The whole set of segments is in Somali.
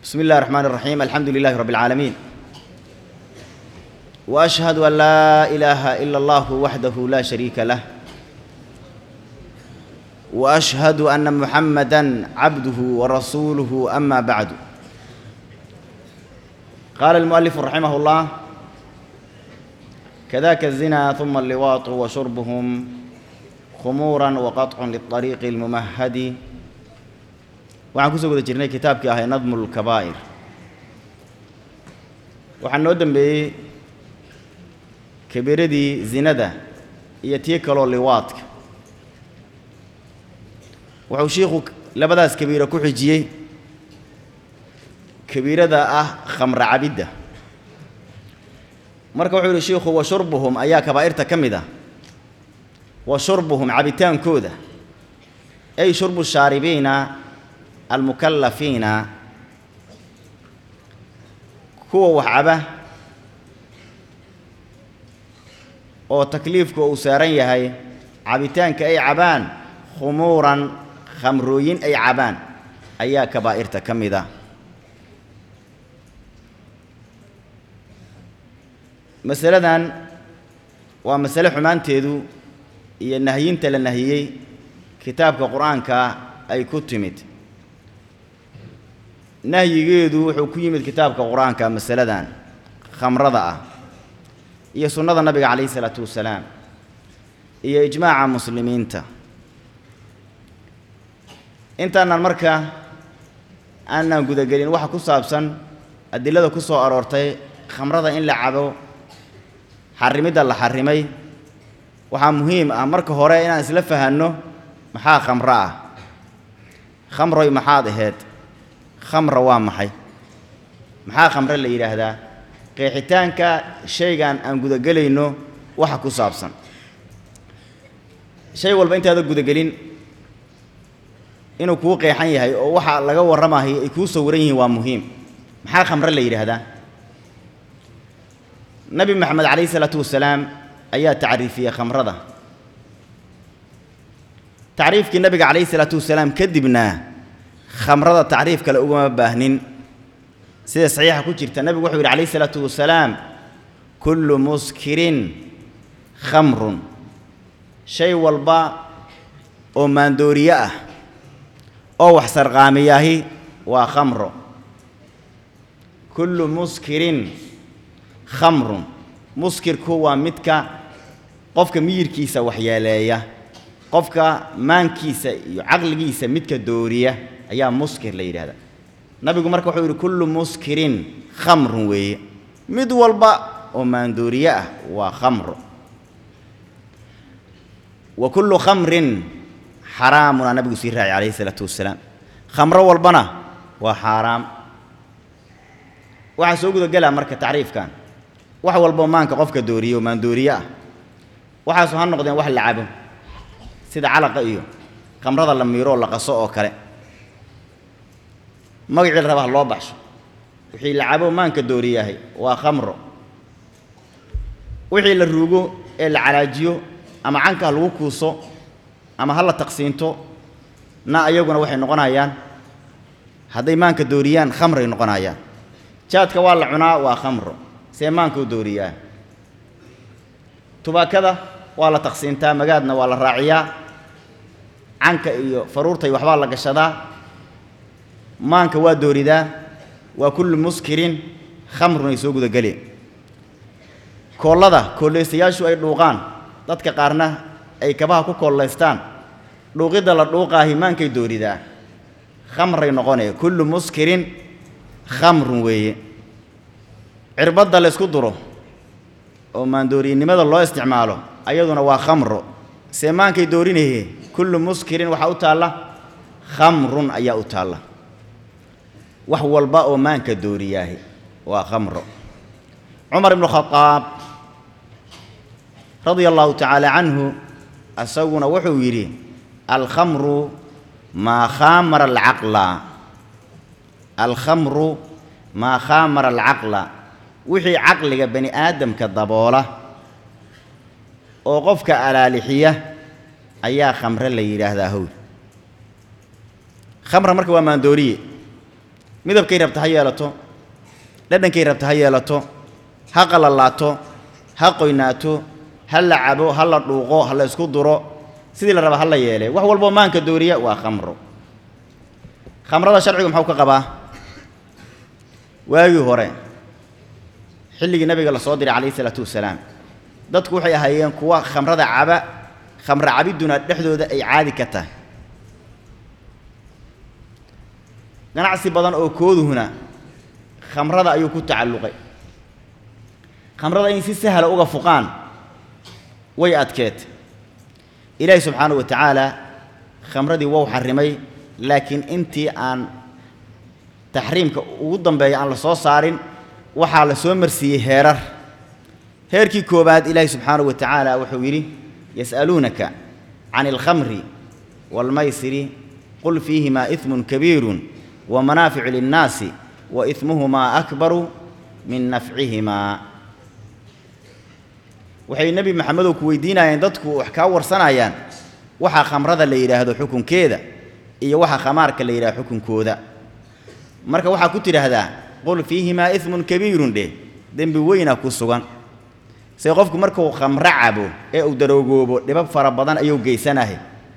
بسم الله الرحمن الرحيم الحمد لله رب العالمين واشهد ان لا اله الا الله وحده لا شريك له واشهد ان محمدا عبده ورسوله اما بعد قال المؤلف رحمه الله كذاك الزنا ثم اللواط وشربهم خمورا وقطع للطريق الممهد waxaan kusoo guda jirnay kitaabkii ahay nadmu lkabaa'ir waxaa noo dembeeyey kabiiradii zinada iyo tii kaloo liwaadka wuxuu shiikhu labadaas kabiiro ku xijiyey kabiirada ah khamra cabidda marka wuxuu yidhi shiikhu wa shurbuhum ayaa kabaa'irta ka mid ah wa shurbuhum cabitaankooda ay shurbu shaaribiina almukallafiina kuwa wax caba oo takliifka uu saaran yahay cabitaanka ay cabaan khumuuran khamrooyin ay cabaan ayaa kabaa'irta ka mid a masaladan waa masale xumaanteedu iyo nahyinta la nahiyey kitaabka qur-aanka ay ku timid nahyigeedu wuxuu ku yimid kitaabka qur-aanka masaladan khamrada ah iyo sunnada nabiga calayhi isalaatu wasalaam iyo ijmaaca muslimiinta intaanan marka aanan gudagelin waxa ku saabsan adilada ku soo aroortay khamrada in la cabo xarrimidda la xarrimay waxaa muhiim ah marka hore inaan isla fahanno maxaa khamro ah khamroy maxaad aheyd khamra waa maxay maxaa khamre la yidhaahdaa qeexitaanka shaygan aan gudagelayno waxa ku saabsan shay walba intaada gudagelin inuu kuu qeexan yahay oo waxa laga warramayo ay kuu sawiran yihiin waa muhiim maxaa khamre la yidhaahdaa nabi maxamed calayhi isalaatu wasalaam ayaa tacriifiyey khamrada tacriifkii nabiga calayhi isalaatu wasalaam kadibna khamrada tacriif kale ugama baahnin sida saxiixa ku jirta nabigu wuxuu yidhi calayhi isalaatu wasalaam kullu muskirin khamrun shay walba oo maandooriye ah oo wax sarqaamiyaahi waa khamro kullu muskirin khamrun muskirku waa midka qofka miyirkiisa waxyeeleeya qofka maankiisa iyo caqligiisa midka dooriya ayaa muskir la yidhahdaa nabigu marka wuxuu yidhi kullu muskirin khamrun weeye mid walba oo maandooriye ah waa khamro wa kullu khamrin xaraamunaa nabigu sii raacay calayhi isalaatu wasalaam khamro walbana waa xaaraam waxaa soo gudagelaa marka tacriifkan wax walboo maanka qofka dooriye oo maandooriye ah waxaasu ha noqdeen wax la cabo sida calaqa iyo khamrada la miiro oo la qaso oo kale magacii la raba ha loo baxsho wixii la cabo maanka dooriyahay waa khamro wixii la ruugo ee la calaajiyo ama canka ha lagu kuuso ama ha la taqsiinto na ayaguna waxay noqonayaan hadday maanka dooriyaan khamray noqonayaan jaadka waa la cunaa waa khamro see maanka u dooriyaa tubaakada waa la taqsiintaa magaadna waa la raaciyaa canka iyo faruurtay waxbaa la gashadaa maanka waa dooridaa waa kullu muskirin khamrun ay soo gudageleen koollada koollaystayaashu ay dhuuqaan dadka qaarna ay kabaha ku koollaystaan dhuuqidda la dhuuqaahi maankay dooridaa khamray noqonee kullu muskirin khamrun weeye cirbadda la ysku duro oo maandooriyenimada loo isticmaalo ayaduna waa khamro see maankay doorinaye kullu muskirin waxaa u taalla khamrun ayaa u taalla wax walba oo maanka dooriyaahi waa khamro cumar ibnu khadaab radia allahu tacaala canhu isaguna wuxuu yidhi alkhamru maa khaamara alcaqla alkhamru maa khaamara alcaqla wixii caqliga bani aadamka daboola oo qofka alaalixiya ayaa khamre la yidhaahdaa howl khamra marka waa maandooriye midabkay rabta ha yeelato dhadhankay rabta ha yeelato ha qalalaato ha qoynaato ha la cabo ha la dhuuqo ha la isku duro sidii la raba ha la yeele wax walboo maanka dooriya waa khamro khamrada sharcigu muxuu ka qabaa waagii hore xilligii nabiga la soo diray calayhi isalaatu wasalaam dadku waxay ahaayeen kuwa khamrada caba khamro cabidduna dhexdooda ay caadi ka tahay ganacsi badan oo kooduhuna khamrada ayuu ku tacalluqay khamrada in si sahla uga fuqaan way adkeed ilaahi subxaanahu wa tacaala khamradii wou xarrimay laakiin intii aan taxriimka ugu dambeeya aan la soo saarin waxaa la soo marsiiyey heerar heerkii koowaad ilaahi subxaanahu wa tacaala wuxuu yidhi yas'aluunaka can alkhamri waalmaysiri qul fiihimaa ismun kabiirun wa manaaficu linnaasi wa ismuhumaa akbaru min nafcihimaa waxay nebi maxamedow ku weydiinayeen dadku wax kaa warsanayaan waxaa khamrada la yidhaahdo xukunkeeda iyo waxa khamaarka la yidhahdo xukunkooda marka waxaa ku tidhaahdaa qul fiihimaa ismun kabiirun dheh dembi weyna ku sugan se qofku markuu khamro cabo ee uu daroogoobo dhibab fara badan ayuu geysanahay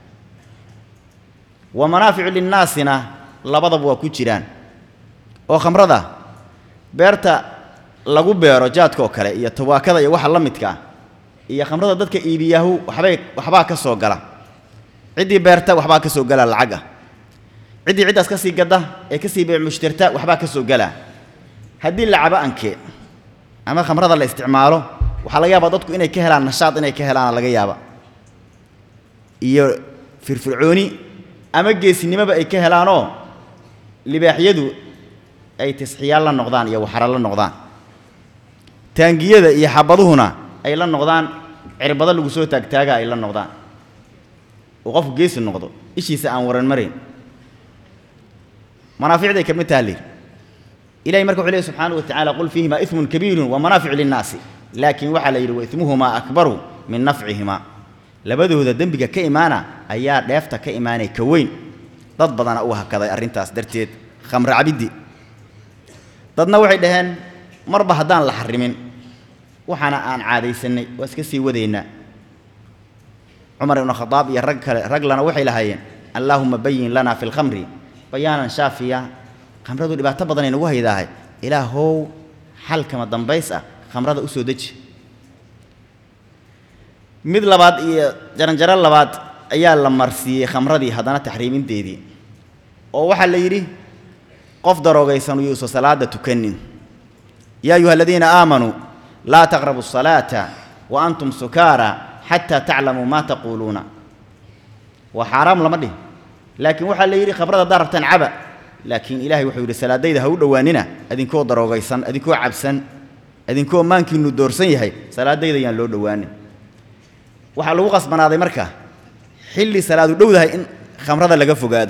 wa manaaficu linnaasina labadaba waa ku jiraan oo khamrada beerta lagu beero jaadka oo kale iyo tawaakada iyo waxa la midka ah iyo khamrada dadka iibiyahu waxbay waxbaa ka soo gala ciddii beerta waxbaa ka soo gala lacag ah ciddii ciddaas ka sii gadda ee ka sii beec mushtarta waxbaa ka soo gala haddii la cabo anke ama khamrada la isticmaalo waxaa laga yaabaa dadku inay ka helaan nashaad inay ka helaana laga yaaba iyo firfircooni ama geesinimoba ay ka helaanoo libaaxyadu ay tisxiyaal la noqdaan iyo waxara la noqdaan taangiyada iyo xabaduhuna ay la noqdaan cirbado lagu soo taagtaaga ay la noqdaan oo qofku geesi noqdo ishiisa aan waran marayn manaaficday ka mid taha lir ilahay marka wuxuu lehy subxaanahu wa tacala qul fiihimaa ismun kabiirun wa manaaficu linnaasi laakiin waxaa la yidhi wa ismuhumaa akbaru min nafcihimaa labadooda dembiga ka imaana ayaa dheefta ka imaanay ka weyn dad badana u hakaday arrintaas darteed khamro cabiddi dadna waxay dhaheen marba haddaan la xarimin waxaana aan caadaysannay waa iska sii wadaynaa cumar ibnu khadaab iyo rag kale raglana waxay lahaayeen allaahuma bayin lanaa fi lkhamri bayaanan shaafiya khamradu dhibaato badanay nagu haydaahay ilaahow xalkama dambays ah khamrada u soo deji mid labaad iyo jaranjaro labaad ayaa la marsiiyey khamradii haddana taxriiminteedii oo waxaa la yidhi qof daroogaysan yuusa salaada tukanin yaa ayuha aladiina aamanuu laa taqrabu الsalaata wa antum sukaara xataa taclamuu maa taquuluuna waa xaaraam lama dhihin laakiin waxaa la yidhi khamrada haddaad rabtaan caba laakiin ilahay wuxuu yidhi salaadayda ha u dhowaanina adinkoo daroogaysan adinkoo cabsan adinkoo maankiinu doorsan yahay salaadayda yaan loo dhowaanin waxaa lagu qasbanaaday marka xilli salaadu dhowdahay in khamrada laga fogaado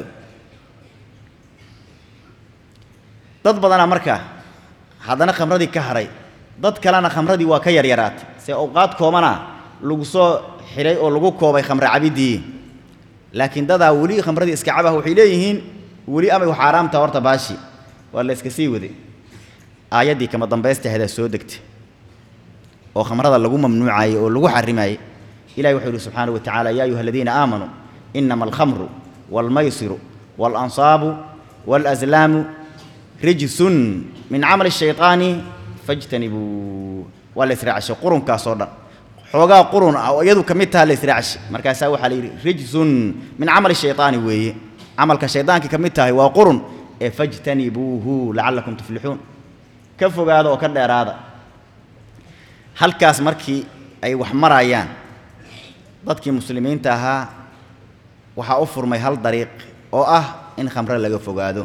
dad badanaa marka haddana khamradii ka hadhay dad kalena khamradii waa ka yaryaraatay se awqaad koobana lagu soo xidhay oo lagu koobay khamre cabiddii laakiin dadaa weli khamradii iska cabah waxay leeyihiin weli amay xaaraamta horta baashi waa la iska sii waday aayaddii kama dambaystaheedaa soo degtay oo khamrada lagu mamnuucaayey oo lagu xarimaayey ilahi wuxuu yidhi subxaanahu wa tacala ya ayuha aladiina aamanuu inama alkhamru waalmaysiru waalansaabu waalaslaamu rijsun min camali shayطaani fajtanibuu waa la israacshay qurunkaasoo dhan xoogaa qurun ah oo iyadu ka mid taha la israacshay markaasaa waxaa la yidhi rijsun min camali shayطaani weeye camalka shaydaanka ka mid tahay waa qurun ee fajtanibuuhu lacallakum tuflixuun ka fogaada oo ka dheeraada halkaas markii ay wax marayaan dadkii muslimiinta ahaa waxaa u furmay hal dariiq oo ah in khamre laga fogaado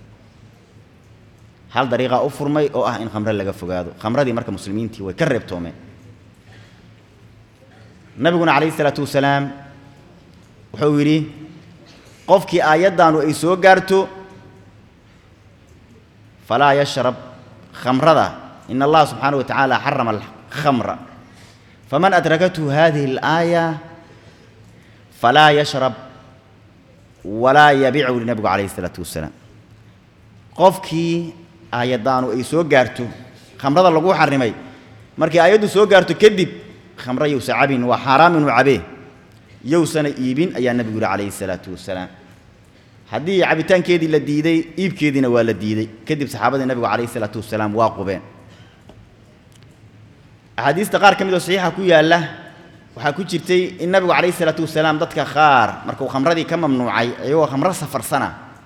hal dariiqaa u furmay oo ah in khamre laga fogaado khamradii marka muslimiintii way ka reebtoomeen nabiguna calayhi isalaatu wasalaam wuxuu yidhi qofkii aayaddaanu ay soo gaarto falaa yashrab khamrada in allaha subxaanahu wa tacaala xarama alkhamra faman adrakathu hadihi alaaya falaa yashrab walaa yabicu nabigu calayhi isalaatu wasalaam qofkii aayaddaanu ay soo gaarto khamrada lagu xarimay markii aayaddu soo gaarto kadib khamro yowsa cabin waa xaaraam inuu cabee yowsana iibin ayaa nebigu yihi calayhi salaatu wasalaam haddii cabitaankeedii la diiday iibkeediina waa la diiday kadib saxaabadii nebigu calayhi salaatu wasalaam waa qubeen axaadiista qaar ka mid oo saxiixa ku yaalla waxaa ku jirtay in nabigu calayhi salaatu wasalaam dadka qaar markuu khamradii ka mamnuucay iyagoo khamro safarsana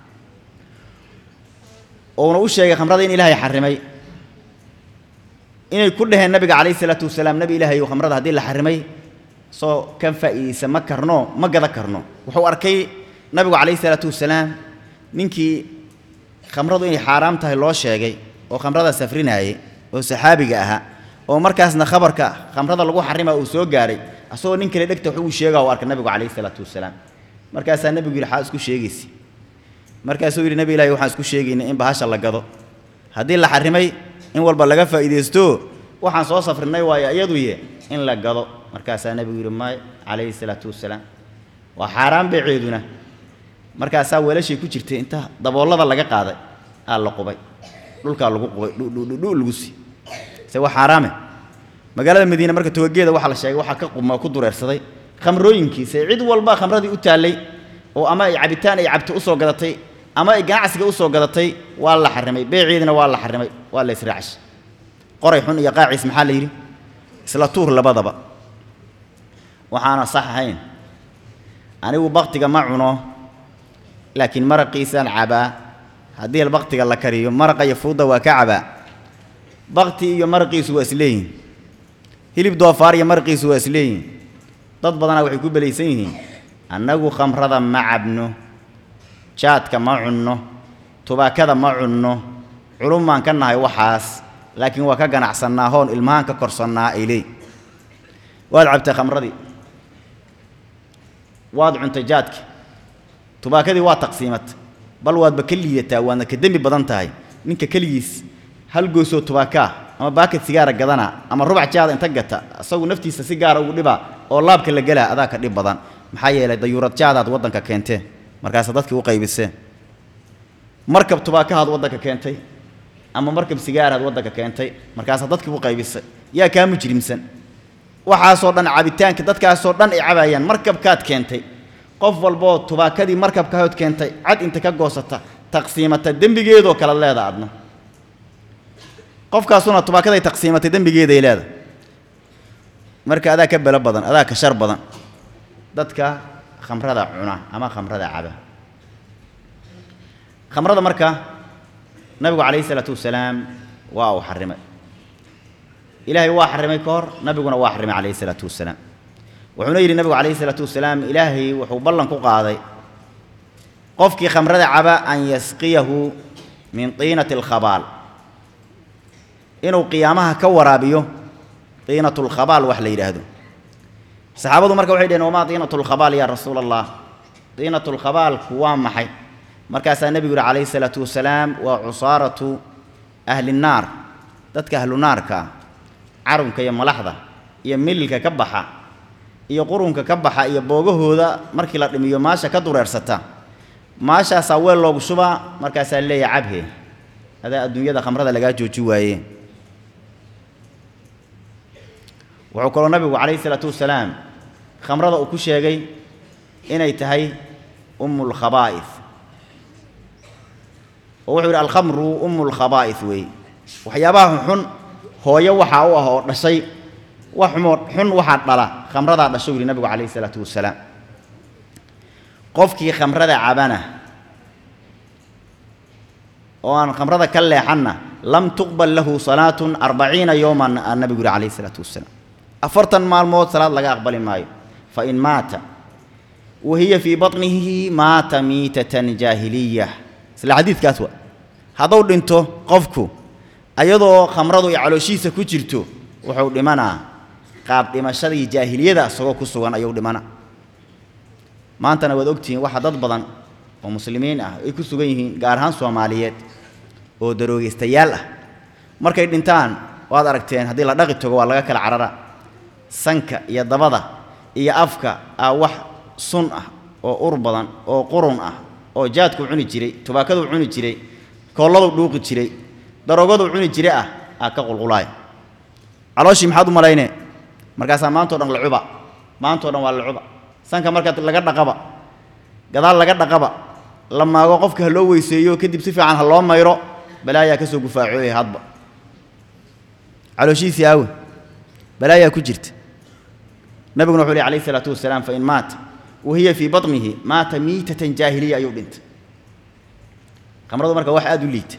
uuna u sheegay khamrada in ilaahay xarimay inay ku dhaheen nabiga calayhi salaatu wasalaam nebi ilaahay ou khamrada haddii la xarimay soo kan faa'iidaysa ma karno ma gada karno wuxuu arkay nabigu calayhi salaatu wasalaam ninkii khamradu inay xaaraam tahay loo sheegay oo khamrada safrinaayay oo saxaabiga ahaa oo markaasna khabarka khamrada lagu xarima uu soo gaaray asagoo nin kale dhegta wuxuu sheegaa uu arkay nabigu calayhi salaatu wasalaam markaasaa nebigu yidhi xaa isku sheegaysa markaasuu yidhi nebi ilaahi waxaan isku sheegaynay in bahasha la gado haddii la xarimay in walba laga faa'iidaysto waxaan soo safrinay waayo iyaduye in la gado markaasaa nebigu yidhi may calayhi salaatu wasalaam waa xaaraan beeceeduna markaasaa weelashay ku jirtay inta daboollada laga qaaday aa la qubay dhulkaa lagu qubay dhudhudhu lagu sii se waa xaaraame magaalada madiine marka togageeda waxaa la sheegay waxaa ka quma ku dureersaday khamrooyinkiisa cid walba khamradii u taallay oo ama ay cabitaan ay cabto usoo gadatay ama ay ganacsiga usoo gadatay waa la xarimay beeceediina waa la xarimay waa la israacash qoray xun iyo qaaciis maxaa la yidhi isla tuur labadaba waxaana sax ahayn anigu baktiga ma cuno laakiin maraqiisaan cabaa haddii baktiga la kariyo maraqa iyo fuudda waa ka cabaa bakti iyo maraqiisu waa isleeyihin hilib doofaar iyo maraqiisu waa isleeyihin dad badanaa waxay ku belaysan yihiin annagu khamrada ma cabno jaadka ma cunno tubaakada ma cunno culum baan ka nahay waxaas laakiin waa ka ganacsannaa hoon ilmahaan ka korsannaa ay leey waad cabtay khamradii waad cuntay jaadki tubaakadii waa taqsiimatay bal waadba ka liidataa waadna ka dembi badan tahay ninka keligiis hal goosoo tubaakaa ama baakad sigaara gadana ama rubac jaada inta gata isagu naftiisa si gaara ugu dhibaa oo laabka la gelaa adaa ka dhib badan maxaa yeelay dayuurad jaadaad waddanka keentee markaasa dadkii u qaybisee markab tubaakahaad waddanka keentay ama markab sigaaraad waddanka keentay markaasaa dadkii u qaybisay yaa kaa mujrimsan waxaasoo dhan cabitaanka dadkaasoo dhan ay cabaayaan markabkaad keentay qof walboo tubaakadii markabkahood keentay cad inta ka goosata taqsiimata dembigeedoo kala leeda adna qofkaasuna tubaakaday taqsiimatay dembigeeday leeda marka adaa ka belo badan adaa ka shar badan dadka khamrada cuna ama khamrada caba khamrada marka nabigu calayhi salaatu wasalaam waa uu xarimay ilaahay waa xarimay ka hor nabiguna waa xarimay calayhi salaatu wasalaam wuxuuna yidhi nabigu calayhi salaatu wasalaam ilaahay wuxuu ballan ku qaaday qofkii khamrada caba an yasqiyahu min tiinati alkhabaal inuu qiyaamaha ka waraabiyo tiinatu lkhabaal wax la yidhaahdo saxaabadu marka waxay dhaheen wamaa tiinatu lkhabaal yaa rasuula allah tiinatu lkhabaalku waa maxay markaasaa nebigu yihi calayhi salaatu wasalaam waa cusaaratu ahli nnaar dadka ahlu naarka carunka iyo malaxda iyo mililka ka baxa iyo qurunka ka baxa iyo boogahooda markii la dhimiyo maasha ka dureersata maashaasaa weel loogu shubaa markaasaa leeya cabhe adaa adduunyada khamrada lagaa jooji waaye wuxuu kaloo nabigu calayhi salaatu wasalaam khamrada uu ku sheegay inay tahay ummu lkhabaa'is oo wuxuu yidhi alkhamru ummu lkhabaa'is weeye waxyaabaha xun hooyo waxaa u ah oo dhashay wax xumoo xun waxaa dhala khamradaa dhasho yidhi nabigu calayhi salaatu wasalaam qofkii khamrada cabana oo aan khamrada ka leexanna lam tuqbal lahu salaatun arbaciina yowman aa nabigu yihi calayhi salaatu wasalaam afartan maalmood salaad laga aqbali maayo fa in maata wa hiya fii batnihi maata miitatan jaahiliya isla xadiidkaas wa hadduu dhinto qofku ayadoo khamradu ay calooshiisa ku jirto wuxuu dhimanaa qaab dhimashadii jaahiliyada isagoo ku sugan ayuu dhimana maantana waad ogtihiin waxaa dad badan oo muslimiin ah ay ku sugan yihiin gaar ahaan soomaaliyeed oo daroogaystayaal ah markay dhintaan waad aragteen haddii la dhaqi tago waa laga kala carara sanka iyo dabada iyo afka aa wax sun ah oo ur badan oo qurun ah oo jaadku cuni jiray tubaakaduu cuni jiray koolladu dhuuqi jiray daroogadu cuni jire ah aa ka qulqulaaya calooshii maxaad u malaynee markaasaa maantao dhan la cuba maantao dhan waa la cuba sanka marka laga dhaqaba gadaal laga dhaqaba la maago qofka ha loo weyseeyo kadib si fiican ha loo mayro balaayaa ka soo gufaacooya hadba calooshiisii aawe balaayaa ku jirta nabiguna wuxuu leh alayh isalaatu wasalaam fain maata wa hiya fii batnihi maata miitatan jaahiliya ayuu dhintay khamradu marka wax aada u liita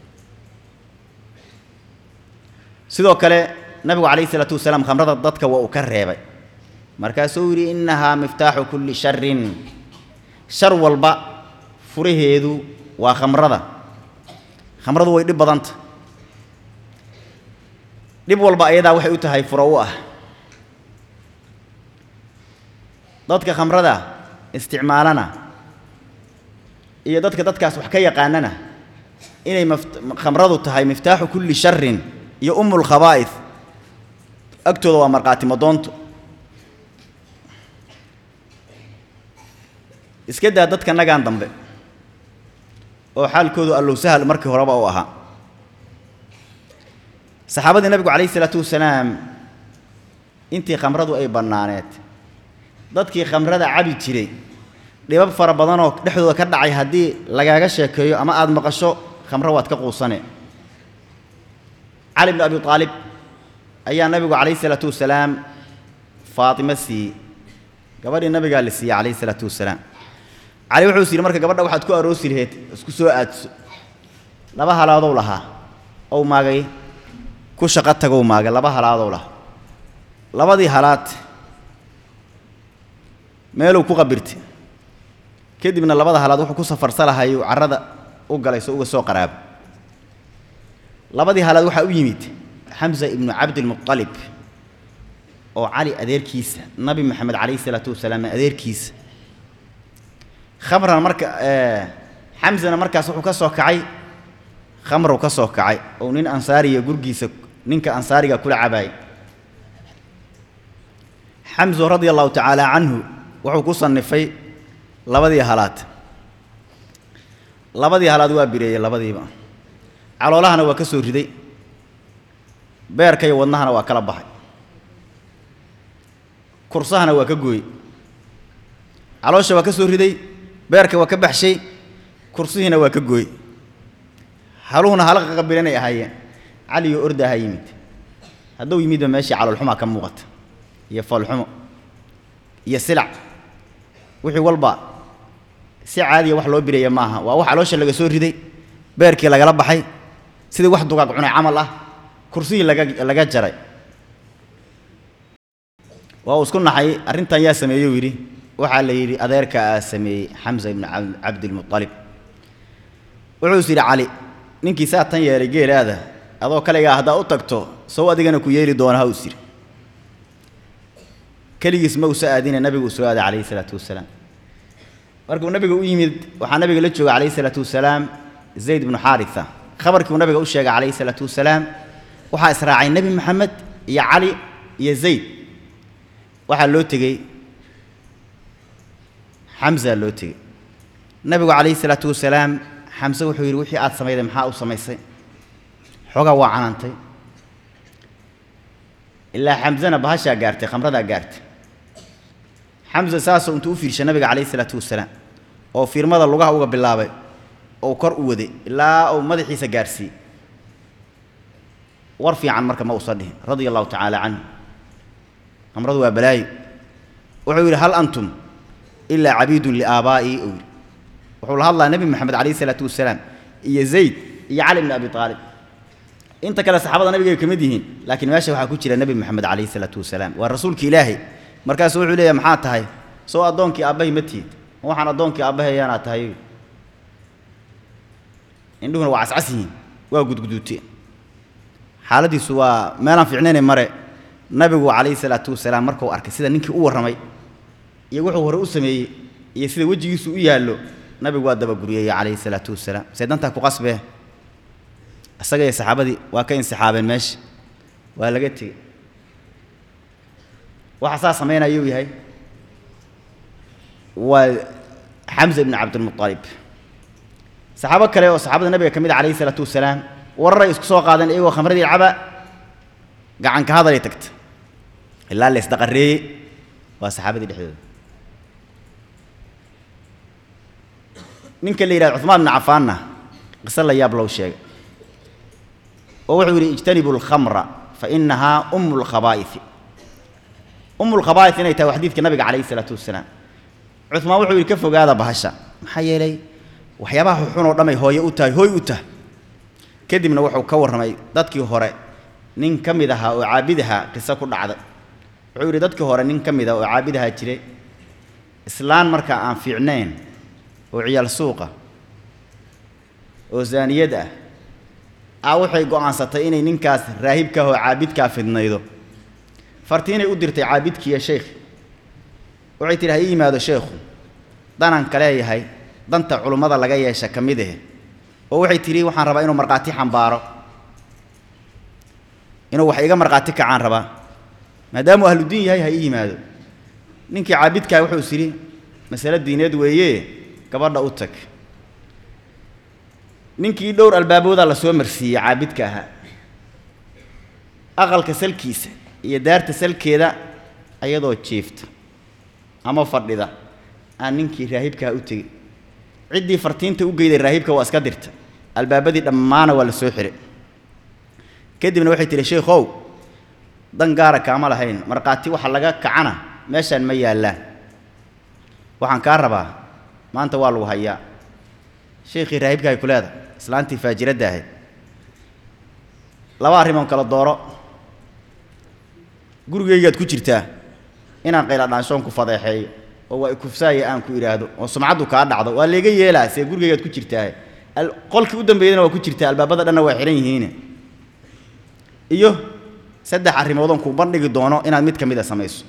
sidoo kale nabigu calayh isalaatu wasalaam khamrada dadka waa uu ka reebay markaasuu yidhi innahaa miftaaxu kulli sharin shar walba furaheedu waa khamrada khamradu way dhib badanta dhib walba ayadaa waxay u tahay furo u ah dadka khamrada isticmaalana iyo dadka dadkaas wax ka yaqaanana inay khamradu tahay miftaaxu kulli sharin iyo umul khabaa'id agtooda waa markhaati madoonto iska daa dadka nagaan dambe oo xaalkoodu allow sahal markii horeba u ahaa saxaabadii nabigu calayhi isalaatu wasalaam intii khamradu ay bannaaneed dadkii khamrada cabi jiray dhibab fara badanoo dhexdooda ka dhacay haddii lagaaga sheekeeyo ama aada maqasho khamro waad ka quusane cali bnu abi aalib ayaa nabigu calayhi isalaatu wasalaam faatimo siiyey gabadhii nabigaa la siiyey calayhi isalaatu wasalaam cali wuxuu is yidhi marka gabadha waxaad ku aroosi laheyd isku soo aadso laba halaadow lahaa ow maagay ku shaqo tagow maagay laba halaadow lahaa labadii halaad meeluu ku qabirtay kadibna labada halaad wuxuu ku safarsa lahayuu carrada u galay soo uga soo qaraabo labadii halaad waxaa u yimid xamsa ibnu cabdilmuطalib oo cali adeerkiisa nabi maxamed calayhi isalaatu wasalaam adeerkiisa khamran marka xamsana markaas wuxuu ka soo kacay khamrow ka soo kacay oo nin ansaariya gurgiisa ninka ansaariga kula cabaayay xamso radia allahu tacaala canhu wuxuu ku sannifay labadii halaad labadii halaad waa bireeyey labadiiba caloolahana waa ka soo riday beerka iyo wadnahana waa kala baxay kursahana waa ka gooyey caloosha waa ka soo riday beerka waa ka baxshay kursihiina waa ka gooyey haluhuna halqa qabilanay ahaayeen caliyo ordaaha yimid hadduu yimidba meeshii caloolxumaa ka muuqata iyo foolxumo iyo silac wixii walba si caadiya wax loo bireeya maaha waa wax caloosha laga soo riday beerkii lagala baxay sidii wax dugaag cunay camal ah kursihii laga laga jaray waa uu isku naxay arrintan yaa sameeyey yidhi waxaa la yidhi adeerka aa sameeyey xamsa ibnu cabdilmuطalib wuxuu is yidhi cali ninkii saa tan yeelay geelaada adoo kaligaa haddaa u tagto sow adigana ku yeeli doona ha us yidhi keligiis ma usa aadine nabigu u soo aaday calayhi isalaatu wasalaam markuu nabiga u yimid waxaa nabiga la jooga calayhi isalaatu wasalaam zayd ibnu xaarisa khabarkii uu nabiga u sheegay calayhi isalaatu wasalaam waxaa israacay nebi maxamed iyo cali iyo zayd waxaa loo tegey xamsa loo tegey nabigu calayhi isalaatu wasalaam xamse wuxuu yidhi wixii aad samayday maxaa u samaysay xoogaa waa canantay ilaa xamsena bahashaa gaartay khamradaa gaartay xamse saasoo intuu u fiirshay nabiga calayhi isalaatu wasalaam oo fiirmada lugaha uga bilaabay oo kor u waday ilaa uu madaxiisa gaarsiiyey war fiican marka ma uusan dhihin radia allahu tacaala canhu khamradu waa balaayo wuxuu yidhi hal antum ilaa cabiidun liaabaa'ii uu yidhi wuxuu la hadlaa nebi moxamed calayhi isalaatu wasalaam iyo zayd iyo cali bni abi aalib inta kale saxaabada nabigay ka mid yihiin laakiin meesha waxaa ku jira nebi moxamed calayhi isalaatu wasalaam waa rasuulki ilaahay markaasu wuxuu leeyahay maxaa tahay soo addoonkii aabbahay ma tihid ma waxaan addoonkii aabbahayaanaa tahay indhuhuna waa cascas yihiin waa gudguduuteen xaaladiisu waa meelaan fiicnayne mare nabigu calayhi salaatu wasalaam markuu arkay sida ninkii u warramay iyo wuxuu hore u sameeyey iyo sida wejigiisu u yaallo nabigu waa dabaguryeeyey calayhi salaatu wasalaam see dantaa ku qasbee isaga iyo saxaabadii waa ka insixaabeen meesha waa laga tegey waxa saa samaynayuu yahay waa xamsa ibnu cabdilmuطalib saxaabo kale oo saxaabada nabiga ka mid a calayhi isalaatu wasalaam wararay isku soo qaadeen iyagoo khamradii caba gacanka hadalay tagta ilaa la isdaqareeyey waa saxaabadii dhexdooda ninka la yidhahdo cuثmaan bn cafaanna qiso la yaab low sheegay oo wuxuu yidhi ijtanibu اlkhamra fainahaa umu اlkhabaa'iثi umu اlkhabaa'iث inay tahay xadiidka nabiga calayhi isalaatu wasalaam cuثmaan wuxuu yidhi ka fogaada bahasha maxaa yeelay waxyaabaha xun oo dhamay hooye u tahay hooy u tahay kadibna wuxuu ka warramay dadkii hore nin ka mid ahaa oo caabidaha qiso ku dhacday wuxuu yidhi dadkii hore nin ka mid ah oo caabidaha jiray islaan markaa aan fiicnayn oo ciyaal suuqa oo zaaniyad ah a waxay go'aansatay inay ninkaas raahibkaah oo caabidkaa fidnaydo fartiinay u dirtay caabidkiiyo sheekh waxay tidhi ha ii yimaado sheekhu danaan ka leeyahay danta culummada laga yeesha ka mid ahe oo waxay tidhi waxaan rabaa inuu markhaati xambaaro inuu wax iga markhaati kacaan rabaa maadaamuu ahludiin yahay ha ii yimaado ninkii caabidkaa wuxuu is yidhi masale diineed weeye gabadha u tag ninkii dhowr albaaboodaa la soo marsiiyey caabidka ahaa aqalka salkiisa iyo daarta salkeeda ayadoo jiifta ama fadhida aan ninkii raahibkaha u tegey ciddii fartiinta u geyday raahibka waa iska dirta albaabadii dhammaana waa la soo xihay kadibna waxay tihi sheikhow dan gaara kaama lahayn markhaati waxa laga kacana meeshaan ma yaallaan waxaan kaa rabaa maanta waa lagu hayaa sheikhii raahibka ay ku leedahay islaantii faajiradda ahayd laba arrimoon kala dooro gurigaygaad ku jirtaa inaan qayla dhaanshoon ku fadeexeeyo oo waa ikufsaaya aan ku idhaahdo oo sumcaddu kaa dhacdo waa layga yeelaa see gurigaygaad ku jirtaahe qolkii u dambeeyana waa ku jirtaa albaabada dhanna waa xihan yihiine iyo saddex arrimoodon kuu bandhigi doono inaad mid ka mid a samayso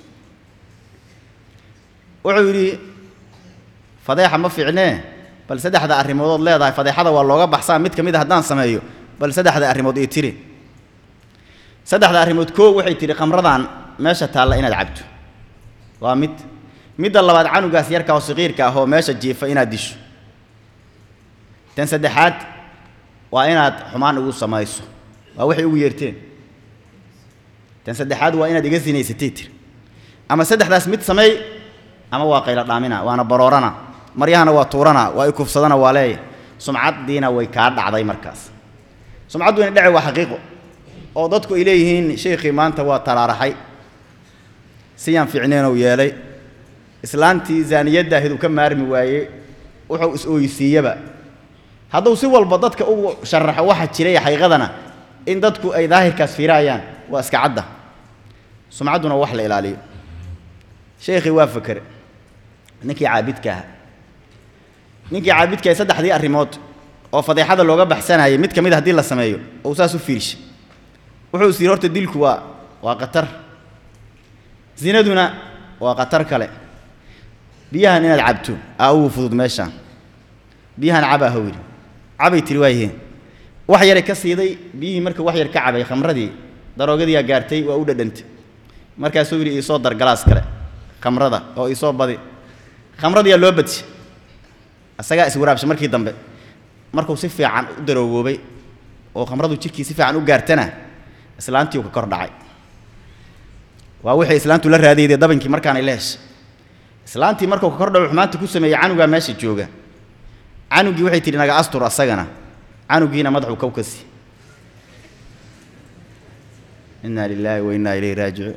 wuxuu yidhi fadeexa ma fiicnee bal saddexda arrimoodood leedahay fadeexada waa looga baxsaa mid ka mid a haddaan sameeyo bal saddexda arrimood ii tiri saddexda arrimood koo waxay tidhi khamradan meesha taalla inaad cabto waa mid midda labaad canugaas yarka oo saqiirka ah oo meesha jiifa inaad disho tan saddexaad waa inaad xumaan igu samayso waa waxay ugu yeerteen tan saddexaad waa inaad iga sinaysatay tiri ama saddexdaas mid sameey ama waa qayla dhaamina waana baroorana maryahana waa tuurana waa i kufsadana waa leeya sumcaddiina way kaa dhacday markaas sumcaddu ina dhece waa xaqiiqo oo dadku ay leeyihiin sheikhii maanta waa talaaraxay siyaan fiicneenou yeelay islaantii zaaniyadda ahayd uu ka maarmi waayey wuxuu is-ooyisiiyaba hadduu si walba dadka ugu sharaxo waxa jiray xaqiiqadana in dadku ay daahirkaas fiiraayaan waa iska cadda sumcadduna wax la ilaaliyo sheekhii waa fakere ninkii caabidka ahaa ninkii caabidka ahay saddexdii arrimood oo fadeexada looga baxsanayay mid ka mid a hadii la sameeyo ou saas u fiirshay wuxuu is yidhi horta dilku waa waa khatar zinaduna waa khatar kale biyahan inaad cabto aa ugu fudud meeshaan biyahan cabaa how yidhi cabay tiri waayiheen wax yaray ka siiday biyihii marka wax yar ka cabay khamradii daroogadiyaa gaartay waa u dhadhantay markaasuu yidhi iisoo dar galaas kale khamrada oo iisoo badi khamradiyaa loo badshay isagaa iswaraabshay markii dambe markuu si fiican u daroogoobay oo khamradu jidhkii si fiican u gaartana islaantii uu ka kor dhacay waa wixii islaantu la raadiyday dabankii markaanay la heshay islaantii markuu ka kor dhaco xumaanta ku sameeyey canugaa meesha jooga canugii waxay tidhi naga astur asagana canugiina madaxuu kow ka sii inaa lilaahi wa innaa ilayhi raajicuun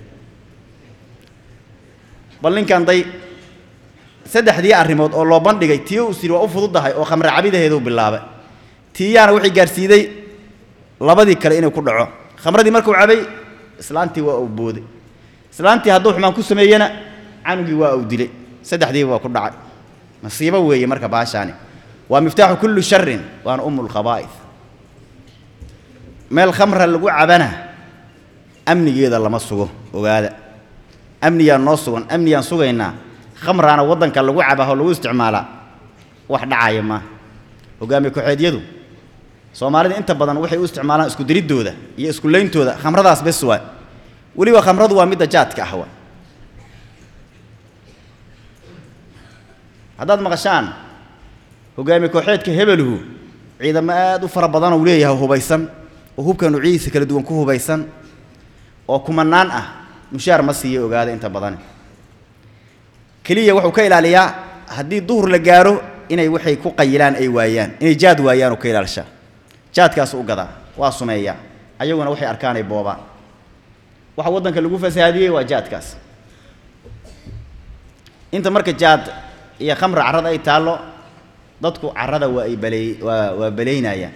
bal ninkan day saddexdii arrimood oo loo bandhigay tii uu siri waa u fududahay oo khamre cabidaheeduu bilaabay tiiyaana waxay gaarsiiday labadii kale inuu ku dhaco khamradii markuu cabay islaantii waa uu booday islaantii hadduu xumaan ku sameeyena canugii waa uu dilay saddexdiiba waa ku dhacay masiibo weeye marka baashaani waa miftaaxu kulli sharin waana umu lkhabaa'id meel khamra lagu cabana amnigeeda lama sugo ogaada amniyaa noo sugan amniyaan sugaynaa khamraana waddanka lagu cabaa oo lagu isticmaalaa wax dhacaya maaha hogaamiye ku-xeedyadu soomaalida inta badan waxay u isticmaalaan isku diriddooda iyo isku leyntooda khamradaas bes waay weliba khamradu waa midda jaadka ah waay haddaad maqashaan hogaamiye kooxeedka hebeluhu ciidamo aad u fara badan uu leeyahay hubaysan oo hubka nuucyadiisa kala duwan ku hubaysan oo kumanaan ah mushaar ma siiyo ogaada inta badan keliya wuxuu ka ilaaliyaa haddii duhur la gaaro inay waxay ku qayilaan ay waayaan inay jaad waayaan uu ka ilaalishaa jaadkaas u gadaa waa sumeeyaa ayaguna waxay arkaan ay boobaan waxa waddanka lagu fasahaadiyey waa jaadkaas inta marka jaad iyo khamra carrada ay taallo dadku carrada waa ay baley waa waa balaynayaan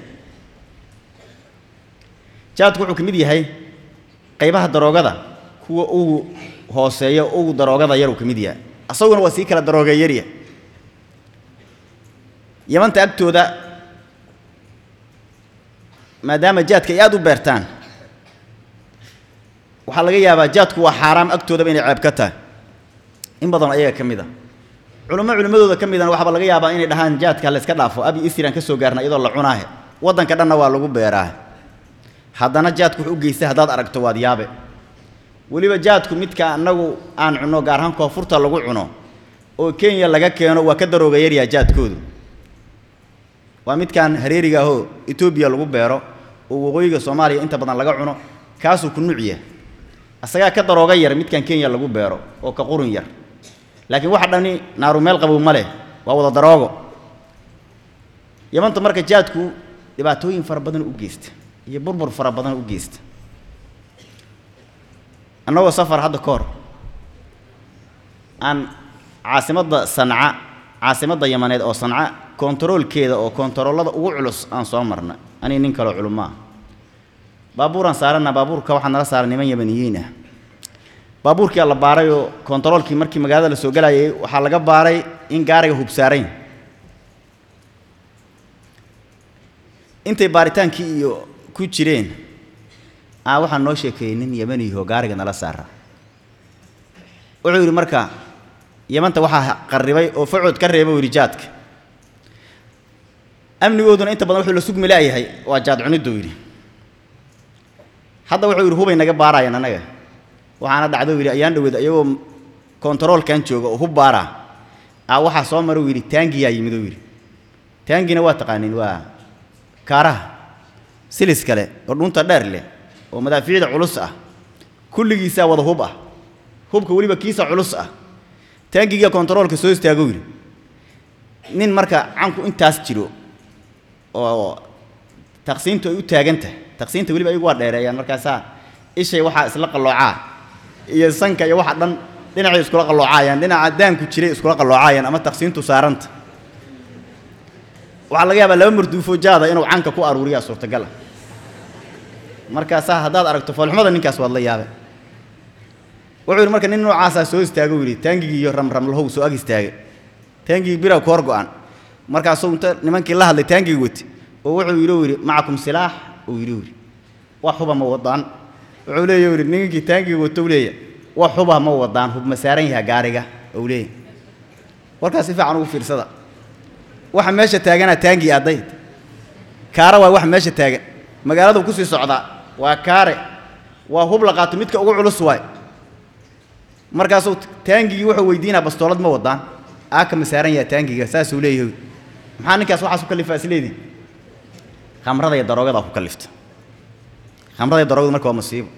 jaadku wuxuu ka mid yahay qaybaha daroogada kuwa ugu hooseeya ugu daroogada yar uu ka mid yahay asaguna waa sii kala darooga yarya yamanta agtooda maadaama jaadka ay aada u beertaan waxaa laga yaabaa jaadku waa xaaraam agtoodaba inay ceeb ka tahay in badan ayaga ka mid a culummo culimmadooda ka midana waxaaba laga yaabaa inay dhahaan jaadka la iska dhaafo abi isiraan ka soo gaarna iyadoo la cunaahe waddanka dhanna waa lagu beeraahe haddana jaadku wuxuu u geystay haddaad aragto waad yaabe weliba jaadku midka annagu aan cunno gaar ahaan koonfurta lagu cuno oo kenya laga keeno waa ka darooga yaryaa jaadkoodu waa midkaan hareeriga ahoo etoobiya lagu beero oo waqooyiga soomaaliya inta badan laga cuno kaasuu ku nuuciya asagaa ka darooga yar midkaan kenya lagu beero oo ka qurun yar laakiin waxa dhani naaru meel qabow ma leh waa wada daroogo yamanta marka jaadku dhibaatooyin fara badan u geysta iyo burbur fara badan u geysta annagoo safar hadda ka hor aan caasimadda sanca caasimadda yamaneed oo sanca kontaroolkeeda oo kontaroolada ugu culus aan soo marna anii nin kaloo culumaa baabuuraan saarana baabuurka waxaa nala saaran niman yamaniyiin ah baabuurkii la baaray oo kontaroolkii markii magaalada la soo galayay waxaa laga baaray in gaariga hubsaarayn intay baaritaankii iyo ku jireen aa waxaan noo sheekeeyey nin yamaniyaho gaariga nala saara wuxuu yidhi marka yamanta waxaa qarribay oo facood ka reeba yidhi jaadka amnigooduna inta badan wuxuu la sugmi la'yahay waa jaad cunidduu yidhi hadda wuxuu yidhi hubay naga baarayaan annaga waxaana dhacdo yidhi ayaan dhaweed iyagoo kontaroolkan jooga oo hub baaraa aa waxaa soo mara uu yidhi taangiyaa yimid uu yidhi taangina waa taqaaniin waa kaaraha silis kale oo dhunta dheer leh oo madaafiicda culus ah kulligiisaa wada hub ah hubka weliba kiisa culus ah taangiga kontaroolka soo istaago yidhi nin marka canku intaas jiro oo taqsiintu ay u taagan tahay taqsiinta weliba ayagu waa dheereeyaan markaasaa ishay waxaa isla qalloocaa iyo sanka iyo waxa dhan dhinacay iskula qalloocayaan dhinaca daanku jiray iskula qalloocayaan ama taqsiintu saaranta waxaa laga yaabaa laba marduufo jaada inuu canka ku aruuriyaa suurtagal ah markaasaa haddaad aragto foolxumada ninkaas waad la yaabe wuxuu yidhi marka nin noocaasaa soo istaago yidhi taangigii iyo ramramlahow soo ag istaagay taangigii biraw ka hor go-an markaasuu inta nimankii la hadlay taangigii wati oo wuxuu yidhi yidhi macakum silaax uu yidhi yidhi wax huba ma wadaan wuxuu leeya yidhi ninkii taangigii wato u leeya wax huba ma wadaan hub ma saaran yaha gaariga ou leeya warkaas si fiican ugu fiirsada waxa meesha taaganaa taangii addayd kaara waa waxa meesha taagan magaaladu kusii socdaa waa kaare waa hub la qaato midka ugu culus waay markaasuu taangigii wuxuu weydiinaa bastoolad ma wadaan aaka ma saaran yaha taangiga saasuu leeyahay maxaa ninkaas waxaas ku kallifaa isleedii khamrada iyo daroogadaa ku kallifta khamrada iyo daroogadu marka waa masiibo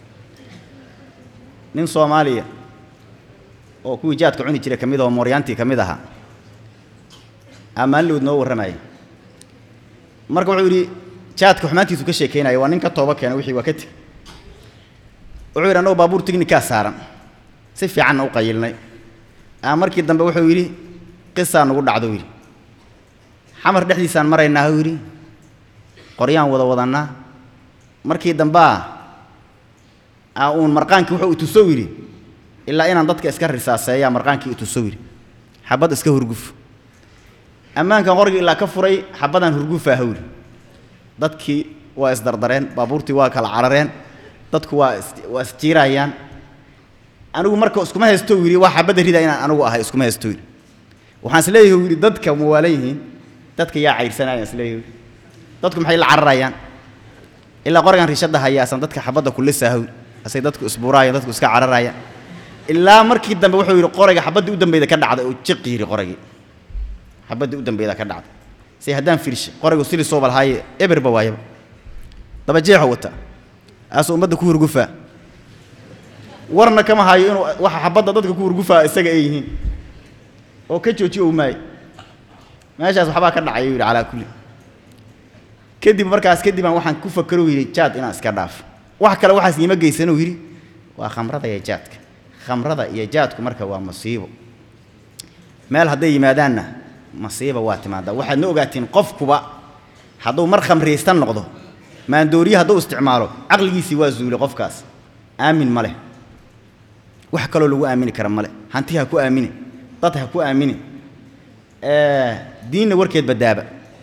nin soomaaliya oo kuwii jaadka cuni jiray ka mid ah oo mooryaantii ka mid ahaa ammaanlowd noo warramaya marka wuxuu yidhi jaadka xumaantiisu ka sheekaynaya waa nin ka tooba keena wixii waa ka teg wuxuu yidhi annagoo baabuur tignikaa saaran si fiicanna u qayilnay aa markii dambe wuxuu yidhi qisaa nagu dhacdo yidhi xamar dhexdiisaan maraynaa u yidhi qoryaan wada wadannaa markii dambea aa uun marqaankii wuxuu itusow yidhi ilaa inaan dadka iska risaaseeyaa marqaankii itusow yidhi xabad iska hurguf ammaankan qorgii ilaa ka furay xabadaan hurgufaa hawri dadkii waa isdardareen baabuurtii waa kala carareen dadku waa is waa isjiirayaan anigu marka iskuma haysto yidhi waa xabadda rida inaan anigu ahay iskuma haysto yidhi waxaan isleeyahay yidhi dadka ma waalan yihiin dadka yaa cayrsanayaan isleeyahay dadku maxay la cararayaan ilaa qorigan rishadda hayaasan dadka xabadda kulisa hawri asay dadku isbuuraayaan dadku iska cararayaan ilaa markii dambe wuxuu yidhi qoriga xabaddii u dambeyda ka dhacday oo jiq yidhi qorigii xabaddii u dambeyda ka dhacday say haddaan fiirshay qorigu sili soo balhaaye eberba waayaba daba jeexo wata aasuu ummadda ku hurgufaa warna kama hayo inuu waxa xabadda dadka ku hurgufaa isaga ay yihiin oo ka joojiyo maayo meeshaas waxbaa ka dhacay yidhi calaa kulli kadib markaas kadib aan waxaan ku fakero yidhi jaad inaan iska dhaafo wax kale waxaas iima geysan uu yidhi waa khamrada iyo jaadka khamrada iyo jaadku marka waa masiibo meel hadday yimaadaanna masiiba waa timaadaa waxaadna ogaatiin qofkuba hadduu mar khamriyaysta noqdo maandooriye hadduu isticmaalo caqligiisii waa zuulay qofkaas aamin ma leh wax kaloo lagu aamini kara male hanti ha ku aamini dad ha ku aamini diinna warkeed badaaba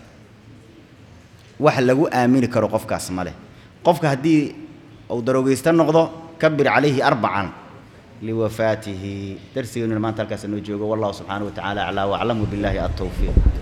wax lagu aamini karo qofkaas male qofka haddii uu daroogaysta noqdo kabir calayhi arbacan liwafaatihi darsigeennuna maanta halkaas noo joogo wallahu subxaanahu wa tacaala aclaa waclam wabilaahi altawfiiq